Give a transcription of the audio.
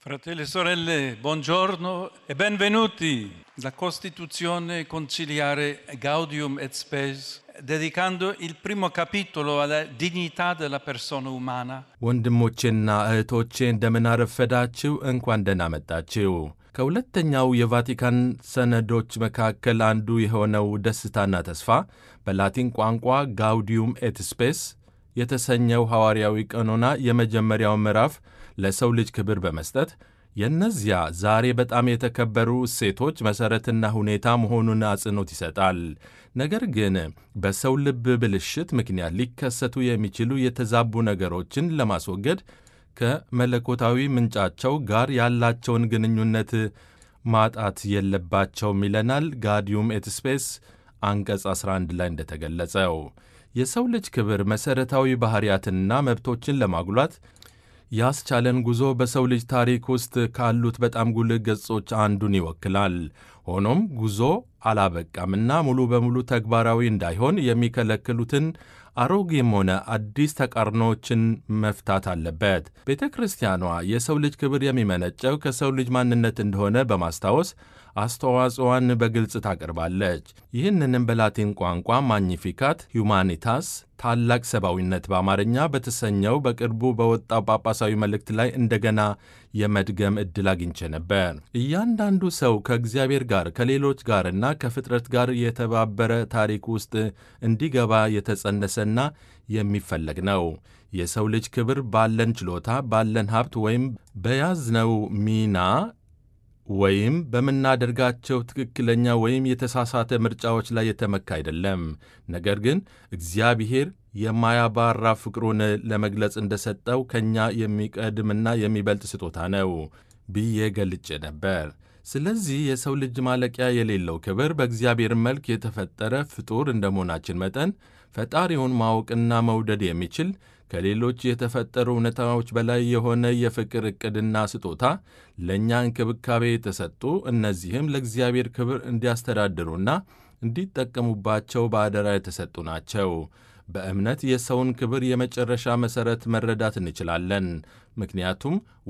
Fratelli e sorelle, buongiorno e benvenuti. La Costituzione conciliare Gaudium et Spes, dedicando il primo capitolo alla dignità della persona umana, ወንድሞቼና እህቶቼ እንደምን አረፈዳችሁ፣ እንኳን ደህና መጣችሁ። ከሁለተኛው የቫቲካን ሰነዶች መካከል አንዱ የሆነው ደስታና ተስፋ በላቲን ቋንቋ ጋውዲዩም ኤት ስፔስ የተሰኘው ሐዋርያዊ ቀኖና የመጀመሪያው ምዕራፍ ለሰው ልጅ ክብር በመስጠት የእነዚያ ዛሬ በጣም የተከበሩ እሴቶች መሠረትና ሁኔታ መሆኑን አጽንኦት ይሰጣል። ነገር ግን በሰው ልብ ብልሽት ምክንያት ሊከሰቱ የሚችሉ የተዛቡ ነገሮችን ለማስወገድ ከመለኮታዊ ምንጫቸው ጋር ያላቸውን ግንኙነት ማጣት የለባቸውም ይለናል ጋዲዩም ኤት ስፔስ አንቀጽ 11 ላይ እንደተገለጸው የሰው ልጅ ክብር መሠረታዊ ባሕርያትንና መብቶችን ለማጉላት ያስቻለን ጉዞ በሰው ልጅ ታሪክ ውስጥ ካሉት በጣም ጉልህ ገጾች አንዱን ይወክላል። ሆኖም ጉዞ አላበቃምና ሙሉ በሙሉ ተግባራዊ እንዳይሆን የሚከለክሉትን አሮጌም ሆነ አዲስ ተቃርኖዎችን መፍታት አለበት። ቤተ ክርስቲያኗ የሰው ልጅ ክብር የሚመነጨው ከሰው ልጅ ማንነት እንደሆነ በማስታወስ አስተዋጽዋን በግልጽ ታቀርባለች። ይህንንም በላቲን ቋንቋ ማግኒፊካት ሁማኒታስ ታላቅ ሰብአዊነት በአማርኛ በተሰኘው በቅርቡ በወጣው ጳጳሳዊ መልእክት ላይ እንደገና የመድገም ዕድል አግኝቼ ነበር። እያንዳንዱ ሰው ከእግዚአብሔር ጋር ከሌሎች ጋርና ከፍጥረት ጋር የተባበረ ታሪክ ውስጥ እንዲገባ የተጸነሰና የሚፈለግ ነው። የሰው ልጅ ክብር ባለን ችሎታ፣ ባለን ሀብት ወይም በያዝነው ሚና ወይም በምናደርጋቸው ትክክለኛ ወይም የተሳሳተ ምርጫዎች ላይ የተመካ አይደለም። ነገር ግን እግዚአብሔር የማያባራ ፍቅሩን ለመግለጽ እንደሰጠው ከእኛ የሚቀድምና የሚበልጥ ስጦታ ነው ብዬ ገልጬ ነበር። ስለዚህ የሰው ልጅ ማለቂያ የሌለው ክብር በእግዚአብሔር መልክ የተፈጠረ ፍጡር እንደመሆናችን መጠን ፈጣሪውን ማወቅና መውደድ የሚችል ከሌሎች የተፈጠሩ እውነታዎች በላይ የሆነ የፍቅር ዕቅድና ስጦታ ለእኛ እንክብካቤ የተሰጡ እነዚህም ለእግዚአብሔር ክብር እንዲያስተዳድሩና እንዲጠቀሙባቸው በአደራ የተሰጡ ናቸው። በእምነት የሰውን ክብር የመጨረሻ መሠረት መረዳት እንችላለን። ምክንያቱም